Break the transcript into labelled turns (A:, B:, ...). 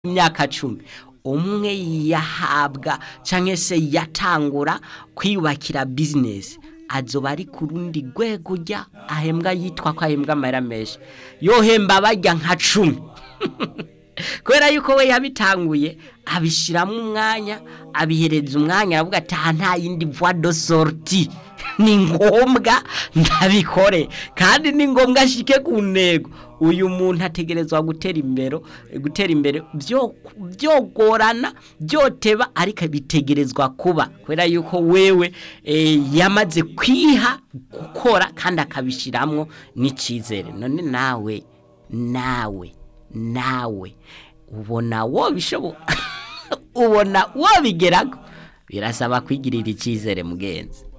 A: imyaka cumi umwe yahabwa cyangwa se yatangura kwiyubakira bizinesi azoba ari ku rundi rwego ujya ahembwa yitwa ko ahembwa amahera menshi yohemba bajya nka cumi kubera yuko we yabitanguye abishyiramo umwanya abihereza umwanya aravuga ati aha nta yindi voie de sortie ni ngombwa ndabikore kandi ni ngombwa ashike ku ntego uyu muntu ategerezwa gutera imbere gutera imbere byogorana byoteba ariko bitegerezwa kuba kubera yuko wewe yamaze kwiha gukora kandi akabishyiramo n'icyizere none nawe nawe nawe ubona wobishobora ubona wobigeraho birasaba kwigirira icyizere mugenzi